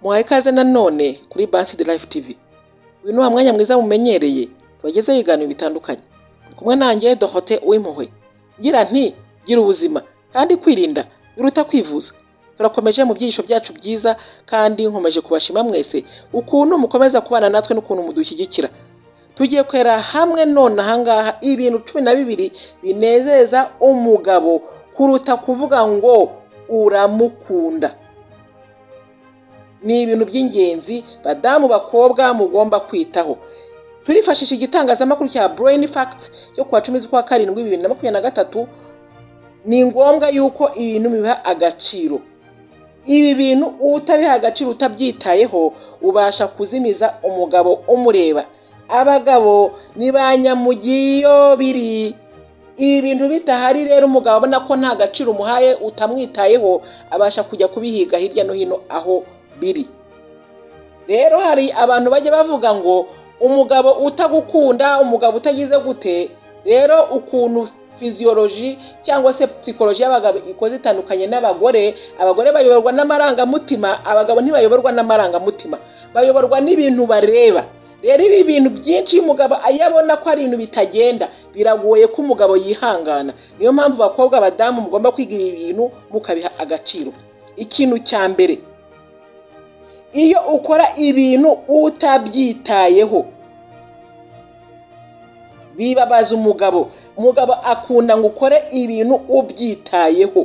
muhaye ikaze nanone kuri bansi de life tv uyu ni wa mwanya mwiza mumenyereye tubagezeho ibiganiro bitandukanye Turi kumwe nanjye dohote w'impuhwe ngira nti gira ubuzima kandi kwirinda biruta kwivuza turakomeje mu byigisho byacu byiza kandi nkomeje kubashima mwese ukuntu mukomeza kubana natwe n'ukuntu mudushyigikira tugiye kwera hamwe none ahangaha ibintu cumi na bibiri binezeza umugabo kuruta kuvuga ngo uramukunda ni ibintu by'ingenzi badamu bakobwa mugomba kwitaho turifashisha igitangazamakuru cya burayini fagiti cyo kuwa cumi z'ukwa karindwi bibiri na makumyabiri na gatatu ni ngombwa yuko ibintu biha agaciro ibi bintu utabiha agaciro utabyitayeho ubasha kuzimiza umugabo umureba abagabo ni ba nyamugiyo biri ibi bintu bidahari rero umugabo abona ko nta gaciro umuhaye utamwitayeho abasha kujya kubihiga hirya no hino aho biri rero hari abantu bajya bavuga ngo umugabo utagukunda umugabo utagize gute rero ukuntu fiziyoloji cyangwa se psikoloji y'abagabo ikoze itandukanye n'abagore abagore bayoborwa n'amarangamutima abagabo ntibayoborwa n'amarangamutima bayoborwa n'ibintu bareba rero ibi bintu byinshi iyo umugabo ayabona ko ari ibintu bitagenda biragoye ko umugabo yihangana niyo mpamvu bakobwa abadamu mugomba kwiga ibi bintu mukabiha agaciro ikintu cya mbere iyo ukora ibintu utabyitayeho bibabaza umugabo umugabo akunda ngo ukore ibintu ubyitayeho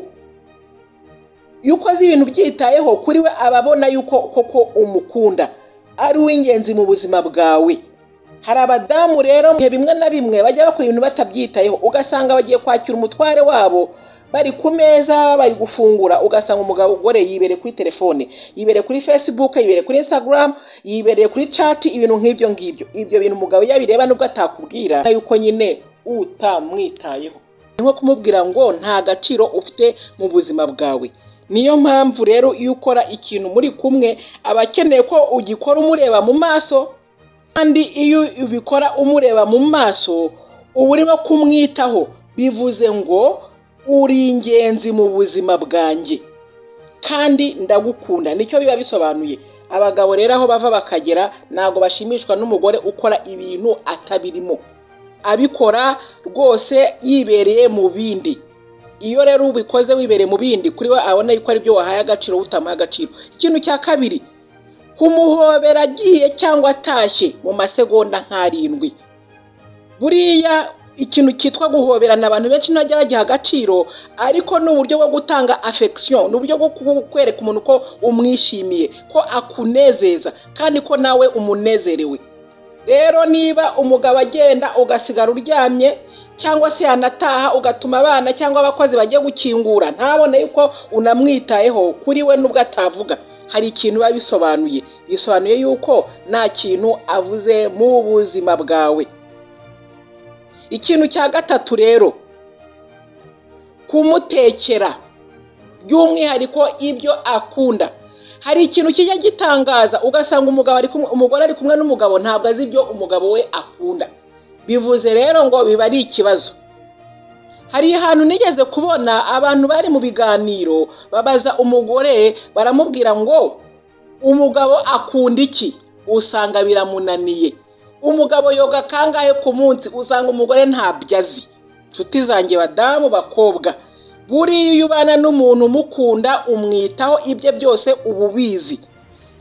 iyo ukoze ibintu ubyitayeho kuri we aba abona yuko koko umukunda ari uw'ingenzi mu buzima bwawe hari abadamu rero mu bihe bimwe na bimwe bajya bakora ibintu batabyitayeho ugasanga bagiye kwakira umutware wabo bari ku meza bari gufungura ugasanga umugabo ugore yibereye kuri telefone yibereye kuri facebook yibereye kuri instagram yibereye kuri chat ibintu nk'ibyo ngibyo ibyo bintu umugabo iyo abireba nubwo atakubwira yuko nyine utamwitayeho ni nko kumubwira ngo nta gaciro ufite mu buzima bwawe niyo mpamvu rero iyo ukora ikintu muri kumwe aba akeneye ko ugikora umureba mu maso kandi iyo ubikora umureba mu maso uba urimo kumwitaho bivuze ngo uri ingenzi mu buzima bwanjye kandi ndagukunda nicyo biba bisobanuye abagabo rero aho bava bakagera ntabwo bashimishwa n'umugore ukora ibintu atabirimo abikora rwose yibereye mu bindi iyo rero ubikoze wibereye mu bindi kuri we abona yuko ari byo wahaye agaciro utamuha agaciro ikintu cya kabiri kumuhobera agiye cyangwa atashye mu masegonda nk'arindwi buriya ikintu cyitwa guhoberana abantu benshi ntajya bagiha agaciro ariko ni uburyo bwo gutanga afekisiyo ni uburyo bwo kwereka umuntu ko umwishimiye ko akunezeza kandi ko nawe umunezerewe rero niba umugabo agenda ugasigara uryamye cyangwa se yanataha ugatuma abana cyangwa abakozi bagiye gukingura ntabone yuko unamwitayeho kuri we nubwo atavuga hari ikintu biba bisobanuye bisobanuye yuko nta kintu avuze mu buzima bwawe ikintu cya gatatu rero kumutekera by'umwihariko ibyo akunda hari ikintu kijya gitangaza ugasanga umugabo umugore ari kumwe n'umugabo ntabwo azi ibyo umugabo we akunda bivuze rero ngo biba ari ikibazo hari ahantu nigeze kubona abantu bari mu biganiro babaza umugore baramubwira ngo umugabo akunda iki usanga biramunaniye umugabo yoga kangahe ku munsi usanga umugore ntabyo azi inshuti zanjye badamu bakobwa buriya iyo ubana n'umuntu umukunda umwitaho ibye byose uba ubizi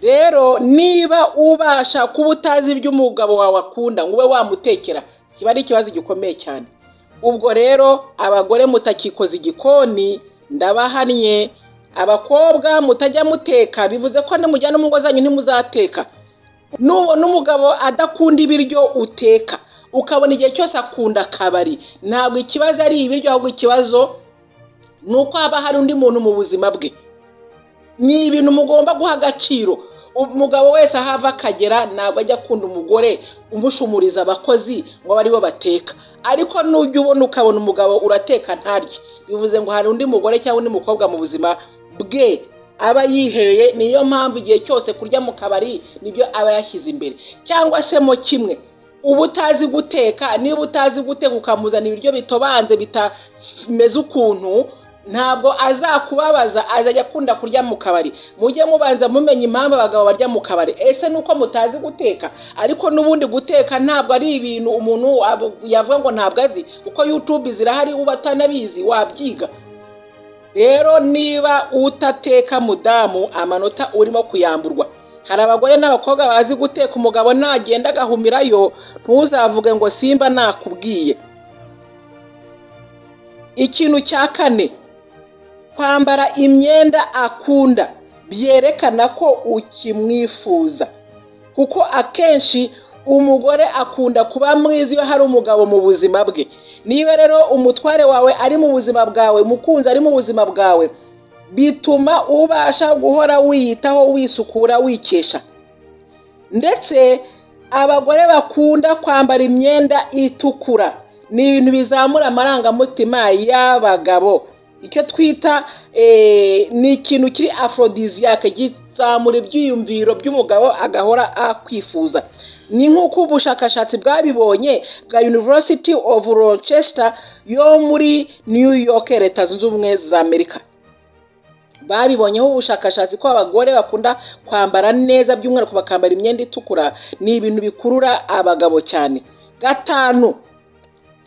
rero niba ubasha kuba utazi ibyo umugabo wawe akunda ngo ube wamutekera kiba ari ikibazo gikomeye cyane ubwo rero abagore mutakikoze igikoni ndabahannye abakobwa mutajya muteka bivuze ko nimujyana mu ngo zanyu ntimuzateka nubona umugabo adakunda ibiryo uteka ukabona igihe cyose akunda akabari ntabwo ikibazo ari ibiryo ahubwo ikibazo ni uko haba hari undi muntu mu buzima bwe ni ibintu mugomba guha agaciro umugabo wese aho ava akagera ntabwo ajya akunda umugore umushumuriza abakozi ngo abe aribo bateka ariko nujya ubona ukabona umugabo urateka ntarye bivuze ngo hari undi mugore cyangwa undi mukobwa mu buzima bwe aba yiheye niyo mpamvu igihe cyose kurya mu kabari nibyo aba yashyize imbere cyangwa se mo kimwe uba utazi guteka niba utazi guteka ukamuzana ibiryo bitobanze bitameze ukuntu ntabwo azakubabaza azajya akunda kurya mu kabari mujye mubanza mumenya impamvu abagabo barya mu kabari ese ni uko mutazi guteka ariko n'ubundi guteka ntabwo ari ibintu umuntu yavuga ngo ntabwo azi kuko yutube zirahari uba atanabizi wabyiga rero niba utateka mudamu amanota urimo kuyamburwa hari abagore n'abakobwa bazi guteka umugabo nagenda agahumirayo ntuzavuge ngo simba nakubwiye ikintu cya kane kwambara imyenda akunda byerekana ko ukimwifuza kuko akenshi umugore akunda kuba mwiza iyo hari umugabo mu buzima bwe niba rero umutware wawe ari mu buzima bwawe umukunzi ari mu buzima bwawe bituma ubasha guhora wiyitaho wisukura wikesha ndetse abagore bakunda kwambara imyenda itukura ni ibintu bizamura amarangamutima y'abagabo icyo twita ni ikintu kiri aforodiziyake gizamura ibyiyumviro by'umugabo agahora akwifuza ni nk'uko ubushakashatsi bwabibonye bwa University of Rochester yo muri New York leta zunze ubumwe za amerika babibonyeho ubushakashatsi ko abagore bakunda kwambara neza by'umwihariko bakambara imyenda itukura ni ibintu bikurura abagabo cyane gatanu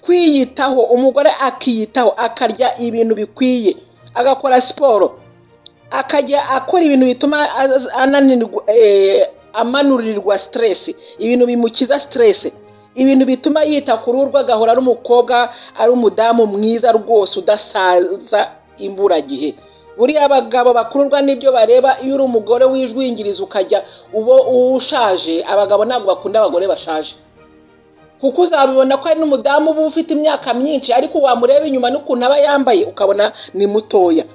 kwiyitaho umugore akiyitaho akarya ibintu bikwiye agakora siporo akajya akora ibintu bituma amanurirwa siteresi ibintu bimukiza siteresi ibintu bituma yita ku ruhu rwe agahora ari umukobwa ari umudamu mwiza rwose udasaza imburagihe buriya abagabo bakururwa n'ibyo bareba iyo uri umugore wijwingiriza ukajya uba ushaje abagabo ntabwo bakunda abagore bashaje kuko uzabibona ko ari n'umudamu uba ufite imyaka myinshi ariko wamureba inyuma n'ukuntu aba yambaye ukabona ni mutoya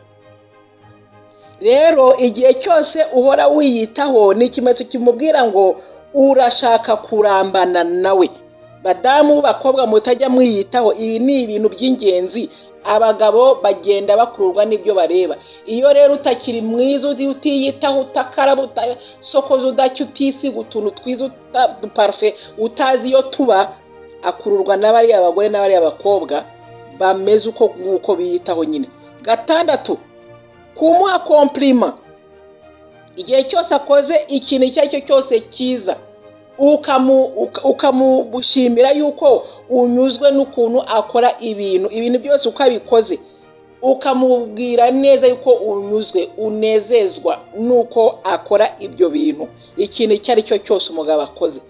rero igihe cyose uhora wiyitaho ni ikimenyetso kimubwira ngo urashaka kurambana nawe badamu bakobwa mutajya mwiyitaho ibi ni ibintu by'ingenzi abagabo bagenda bakururwa n'ibyo bareba iyo rero utakiri mwiza utiyitaho utakaraba utasokoza udacya utisiga utuntu twiza uduparufe utazi iyo tuba akururwa n'abariya abagore n'abariya bakobwa bameze uko nguko biyitaho nyine gatandatu kumuha kompirima igihe cyose akoze ikintu icyo ari cyo cyose cyiza ukamushimira yuko unyuzwe n'ukuntu akora ibintu ibintu byose uko abikoze ukamubwira neza yuko unyuzwe unezezwa n'uko akora ibyo bintu ikintu icyo ari cyo cyose umugabo akoze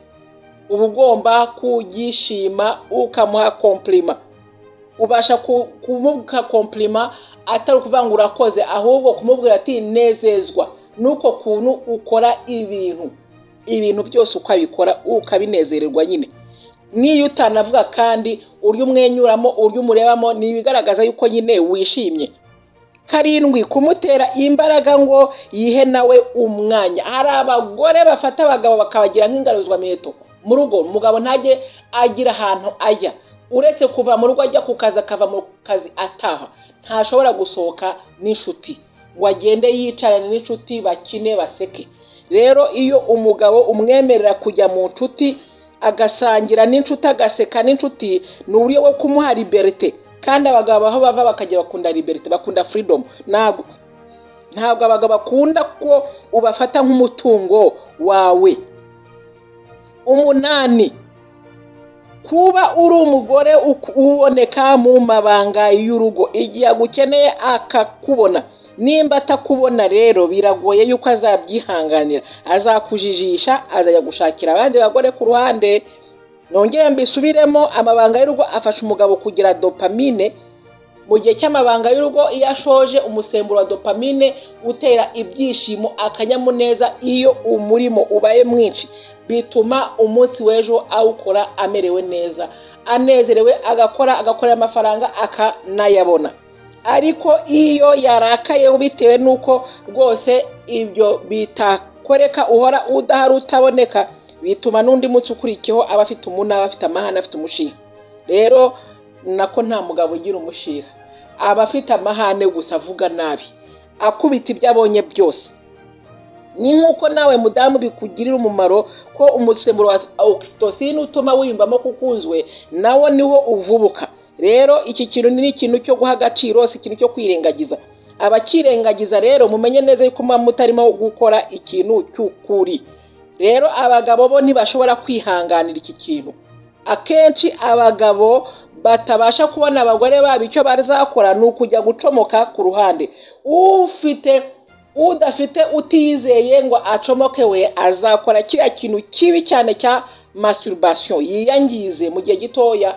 uba ugomba kugishima ukamuha kompirima ubasha kumuha kompirima atari ukuvuga ngo urakoze ahubwo kumubwira ati nezezwa n'uko kuntu ukora ibintu ibintu byose uko abikora ukabinezererwa nyine n'iyo utanavuga kandi uryo umwenyuramo uryo umurebamo ni ibigaragaza yuko nyine wishimye karindwi kumutera imbaraga ngo yihe nawe umwanya hari abagore bafata abagabo bakabagira nk'ingaruzwamiheto mu rugo umugabo ntajye agira ahantu ajya uretse kuva mu rugo ajya ku kazi akava mu kazi ataha ntashobora gusohoka n'inshuti ngo agende yicarane n'inshuti bakine baseke rero iyo umugabo umwemerera kujya mu nshuti agasangira n'inshuti agaseka n'inshuti ni uburyo bwo kumuha liberite kandi abagabo aho bava bakajya bakunda liberite bakunda furidomu ntabwo ntabwo abagabo bakunda ko ubafata nk'umutungo wawe umunani kuba uri umugore uboneka mu mabanga y'urugo igihe agukeneye akakubona nimba atakubona rero biragoye yuko azabyihanganira azakujijisha azajya gushakira abandi bagore ku ruhande nongere mbisubiremo amabanga y'urugo afasha umugabo kugira dopamine mu gihe cy'amabanga y'urugo iyo ashoje umusemburo wa dopamine utera ibyishimo akanyamuneza iyo umurimo ubaye mwinshi bituma umunsi w'ejo awukora amerewe neza anezerewe agakora agakorera amafaranga akanayabona ariko iyo yarakayeho bitewe n'uko rwose ibyo bitakoreka uhora udahari utaboneka bituma n'undi munsi ukurikiyeho aba afite umunara afite amahane afite umushiha rero nako nta mugabo ugira umushiha aba afite amahane gusa avuga nabi akubita ibyo abonye byose ni nk'uko nawe mudamu bikugirira umumaro ko umusemburo wa ogisitosine utuma wiyumvamo kukunzwe nawo niwo uvubuka rero iki kintu ni ikintu cyo guha agaciro si ikintu cyo kwirengagiza abakirengagiza rero mumenye neza yuko muba mutarimo gukora ikintu cy'ukuri rero abagabo bo ntibashobora kwihanganira iki kintu akenshi abagabo batabasha kubona abagore babo icyo bazakora ni ukujya gucomoka ku ruhande ufite udafite utizeye ngo acomoke we azakora kiriya kintu kibi cyane cya masiturubasiyo yiyangize mu gihe gitoya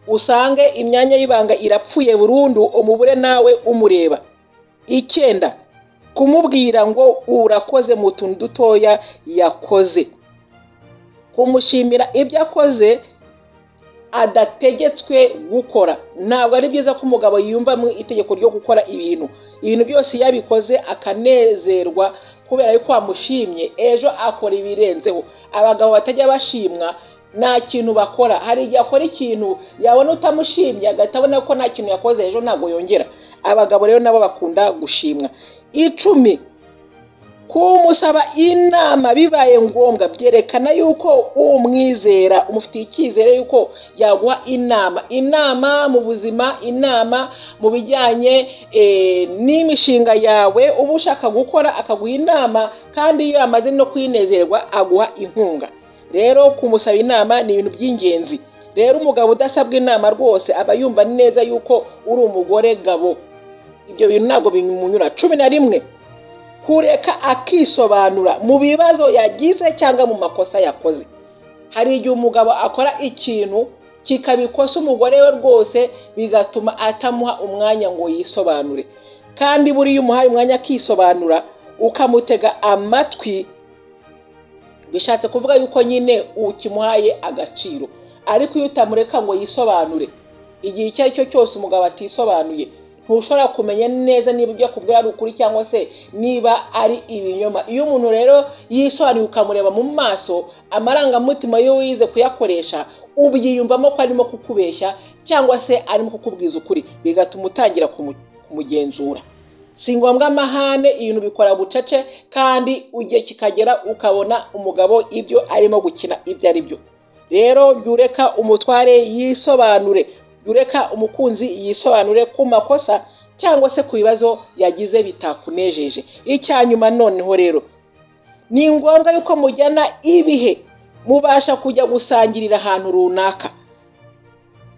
usange imyanya y'ibanga irapfuye burundu umubure nawe umureba icyenda kumubwira ngo urakoze mu tuntu dutoya yakoze kumushimira ibyo akoze adategetswe gukora ntabwo ari byiza ko umugabo yiyumvamo itegeko ryo gukora ibintu ibintu byose iyo abikoze akanezerwa kubera yuko wamushimye ejo akora ibirenzeho abagabo batajya bashimwa nta kintu bakora hari igihe akora ikintu yabona utamushimye agahita abona ko nta kintu yakoze ejo ntabwo yongera abagabo rero nabo bakunda gushimwa icumi kumusaba inama bibaye ngombwa byerekana yuko umwizera umufitiye icyizere yuko yaguha inama inama mu buzima inama mu bijyanye n'imishinga yawe uba ushaka gukora akaguha inama kandi iyo yamaze no kwinezerwa aguha inkunga rero kumusaba inama ni ibintu by'ingenzi rero umugabo udasabwa inama rwose aba yumva neza yuko uri umugore gabo ibyo bintu ntabwo bimunyura cumi na rimwe kureka akisobanura mu bibazo yagize cyangwa mu makosa yakoze hari igihe umugabo akora ikintu kikabikosa umugore we rwose bigatuma atamuha umwanya ngo yisobanure kandi buriya umuhaye umwanya akisobanura ukamutega amatwi bishatse kuvuga yuko nyine ukimuhaye agaciro ariko iyo utamureka ngo yisobanure igihe icyo ari cyo cyose umugabo atisobanuye ntushobora kumenya neza niba ibyo akubwira ari ukuri cyangwa se niba ari ibinyoma iyo umuntu rero yisobanuriye ukamureba mu maso amarangamutima yo wize kuyakoresha ubyiyumvamo ko arimo kukubeshya cyangwa se arimo kukubwiza ukuri bigatuma utangira kumugenzura si ngombwa amahane ibintu bikora bucece kandi igihe kikagera ukabona umugabo ibyo arimo gukina ibyo ari byo rero jya ureka umutware yisobanure ureka umukunzi yisobanure ku makosa cyangwa se ku bibazo yagize bitakunejeje icya nyuma noneho rero ni ngombwa yuko mujyana ibihe mubasha kujya gusangirira ahantu runaka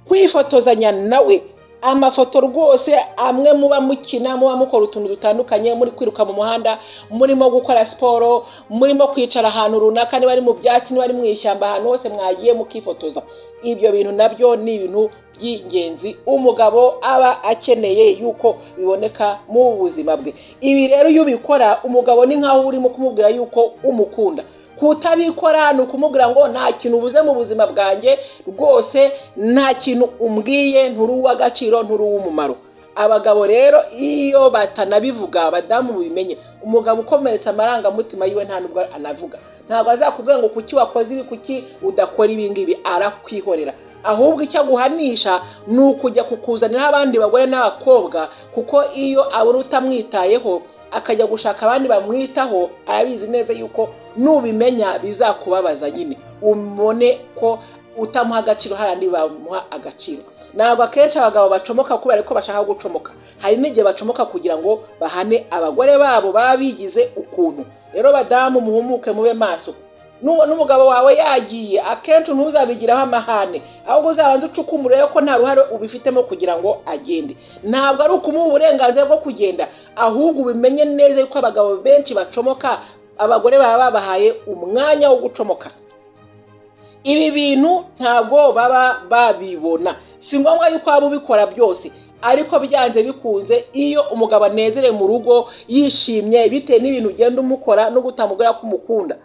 kwifotozanya nawe amafoto rwose amwe muba mukina muba mukora utuntu dutandukanye muri kwiruka mu muhanda murimo gukora siporo murimo kwicara ahantu runaka niba ari mu byatsi niba ari mu ishyamba ahantu hose mwagiye mukifotoza ibyo bintu nabyo ni ibintu by'ingenzi umugabo aba akeneye yuko biboneka mu buzima bwe ibi rero iyo ubikora umugabo ni nkaho urimo kumubwira yuko umukunda kutabikora ni ukumubwira ngo nta kintu ubuze mu buzima bwanjye rwose nta kintu umbwiye nturi uw'agaciro nturi uw'umumaro abagabo rero iyo batanabivuga abadamu mubimenye umugabo ukomeretsa amarangamutima yiwe nta nubwo anavuga ntabwo azakubwira ngo kuki wakoze ibi kuki udakora ibi ngibi arakwihorera ahubwo icyo aguhanisha ni ukujya kukuzanira abandi bagore n'abakobwa kuko iyo abura utamwitayeho akajya gushaka abandi bamwitaho arabizi neza yuko nubimenya bizakubabaza nyine umone ko utamuha agaciro harandi bamuha agaciro ntabwo akenshi abagabo bacomoka kubera ko bashaka gucomoka hari n'igihe bacomoka kugira ngo bahane abagore babo baba bigize ukuntu rero badamu muhumuke mube maso nubona umugabo wawe yagiye akenshi ntuzabigiraho amahane ahubwo uzabanza ucukumure ko nta ruhare ubifitemo kugira ngo agende ntabwo ari ukumuha uburenganzira bwo kugenda ahubwo ubimenye neza yuko abagabo benshi bacomoka abagore baba babahaye umwanya wo gucomoka ibi bintu ntabwo baba babibona si ngombwa yuko waba ubikora byose ariko byanze bikunze iyo umugabo anezerewe mu rugo yishimye bitewe n'ibintu ugenda umukora no gutamubwira ko umukunda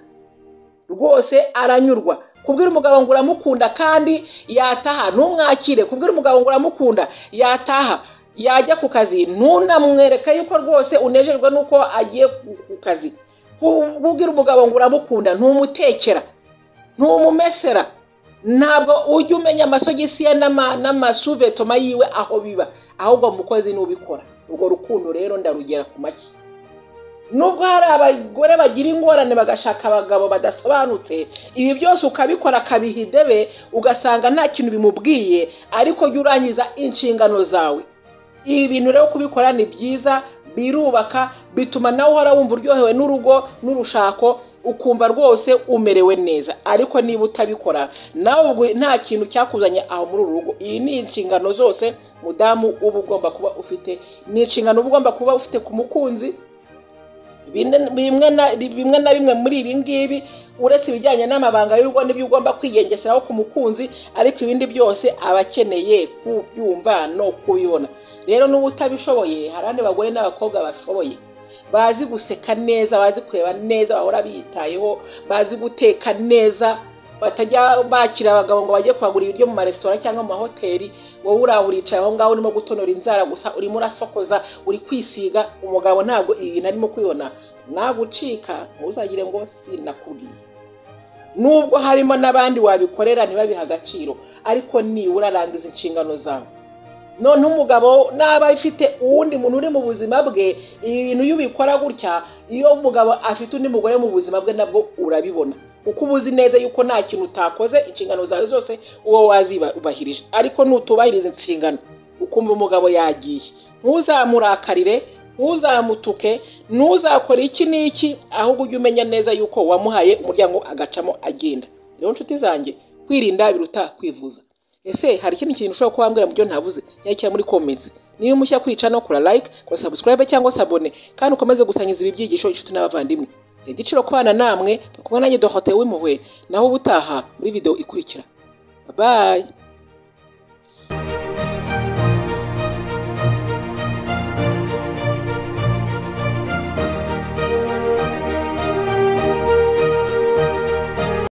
rwose aranyurwa kubwira umugabo ngo uramukunda kandi yataha ntumwakire kubwira umugabo ngo uramukunda yataha yajya ku kazi ntunamwereka yuko rwose unejejwe n'uko agiye ku kazi kubwira umugabo ngo uramukunda ntumutekera ntumumesera ntabwo ujya umenya amasogisi ye n'amasuvetoma yiwe aho biba ahubwo mukozi n'ubikora urwo rukundo rero ndarugera ku mashyi nubwo hari abagore bagira ingorane bagashaka abagabo badasobanutse ibi byose ukabikora akabiha idebe ugasanga nta kintu bimubwiye ariko jya urangiza inshingano zawe ibi bintu rero kubikora ni byiza birubaka bituma nawe uhora wumva uryohewe n'urugo n'urushako ukumva rwose umerewe neza ariko niba utabikora nawe nta kintu cyakuzanye aho muri uru rugo iyi ni inshingano zose mudamu uba ugomba kuba ufite ni inshingano uba ugomba kuba ufite ku mukunzi bimwe na bimwe muri ibi ngibi uretse ibijyanye n'amabanga y'urugo n'ibyo ugomba kwigengeseraho ku mukunzi ariko ibindi byose aba akeneye kubyumva no kubibona rero n'uba utabishoboye hari abandi bagore n'abakobwa bashoboye bazi guseka neza bazi kureba neza bahora biyitayeho bazi guteka neza batajya bakira abagabo ngo bajye kuhagura ibiryo mu maresitora cyangwa mu mahoteli wowe uraho uricaye aho ngaho urimo gutonora inzara gusa urimo urasokoza uri kwisiga umugabo ntabwo ibintu arimo kubibona nagucika ntuzagire ngo sinakubwiye nubwo harimo n'abandi wabikorera ntibabihe agaciro ariko nibura rangiza inshingano zawe none umugabo naba afite uwundi muntu uri mu buzima bwe ibi bintu iyo ubikora gutya iyo umugabo afite undi mugore mu buzima bwe nabwo urabibona kuko uba uzi neza yuko nta kintu utakoze inshingano zawe zose uba wazibahirije ariko nutubahiriza inshingano ukumva umugabo yagiye ntuzamurakarire ntuzamutuke ntuzakore iki n'iki ahubwo ujye umenya neza yuko wamuhaye umuryango agacamo agenda rero nshuti zanjye kwirinda biruta kwivuza ese hari ikindi kintu ushobora kuba wambwira mu byo ntavuze cyangwa cyangwa muri comments niba umushya kwica no kura like kora subscribe cyangwa sabone kandi ukomeze gusangiza ibi byigisho inshuti n'abavandimwe igiciro kubana namwe tukubona nanjye dohote w'impuhwe naho ubutaha muri video ikurikira bye